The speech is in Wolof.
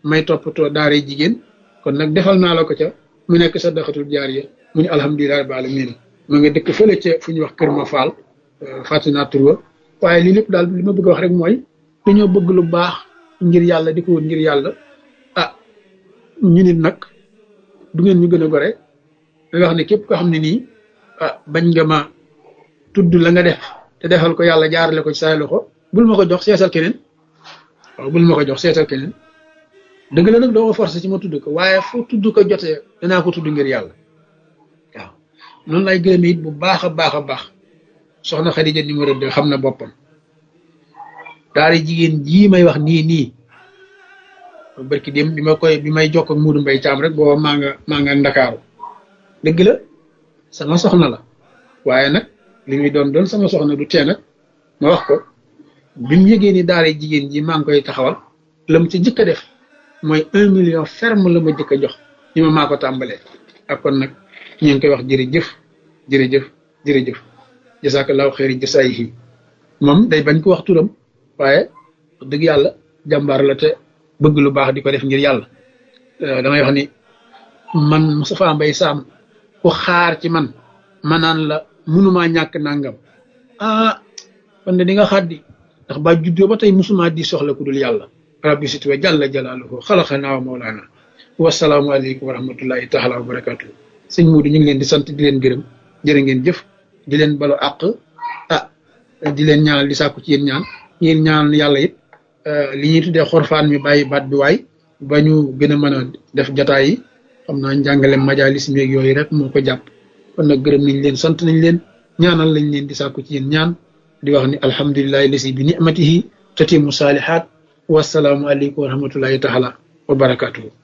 may toppatoo daara jigéen kon nag defal naa la ko ca mu nekk sa daxatul jaariya mu ne alhamdulilah rabbil alamin ma nga dëkk fële ca fu ñuy wax kër ma faal fàtte naa tur wa waaye lii lépp daal li ma bëgg a wax rek mooy dañoo bëgg lu baax ngir yàlla di ko wut ngir yàlla ah ñu nit nag du ngeen ñu gën a gore da wax ne képp ko xam ne nii ah bañ nga ma tudd la nga def te defal ko yàlla jaarale ko ci say loxo bul ma ko jox seetal keneen waaw bul ma ko jox seetal keneen dëgg la nag doo ma forcé ci ma tudd ko waaye fu tudd ko jotee danaa ko tudd ngir yàlla waaw noonu lay gërëme it bu baax a baax a baax soxna Xadija numéro deux xam na boppam daara jigéen jii may wax nii nii barki dem bi ma koy bi may jokk ak Muudu Mbay Caam rek booba maa nga maa nga ndakaaru dëgg la sama soxna la waaye nag li muy doon doon sama soxna du tee nag ma wax ko bi mu yëgee ni daara jigéen ji maa ngi koy taxawal la mu ci jëkk a def mooy un million ferme la ma jëkk a jox ni ma maa ko tàmbalee ak kon nag ñu ngi koy wax jërëjëf jërëjëf jërëjëf jasakallahu xeeri jasaayihi moom day bañ ko wax turam waaye wax dëgg yàlla jàmbaar la te bëgg lu baax di ko def ngir yàlla damay wax ni man Moustapha Mbaye Sam ku xaar ci man ma naan la mënumaa ñàkk nangam ah kon de di nga xaddi ndax ba juddoo ba tey musuma di soxla ku dul yàlla rabbi sit wa jalla jalaaluhu xalaqanaa wa mawlaana wasalaamu aleykum wa rahmatullahi taala wa barakatuh sëñ Muudu ñu ngi leen di sant di leen gërëm jërë ngeen jëf di leen balu àq ah di leen ñaanal di sàkku ci yéen ñaan yéen ñaanal yàlla it li ñuy tuddee xorfaan mi bàyyi baat bi waay ba ñu gën a mën a def jataay yi xam naa njàngale majalis meeg yooyu rek moo ko jàpp kon nag gërëm nañ leen sant nañ leen ñaanal lañ leen di sàkku ci yéen ñaan di wax ni alhamdulilahi lasi bi nicmatihi tatimu saalihaat wasalaamu aleykum wa rahmatullahi taala wa barakatuhu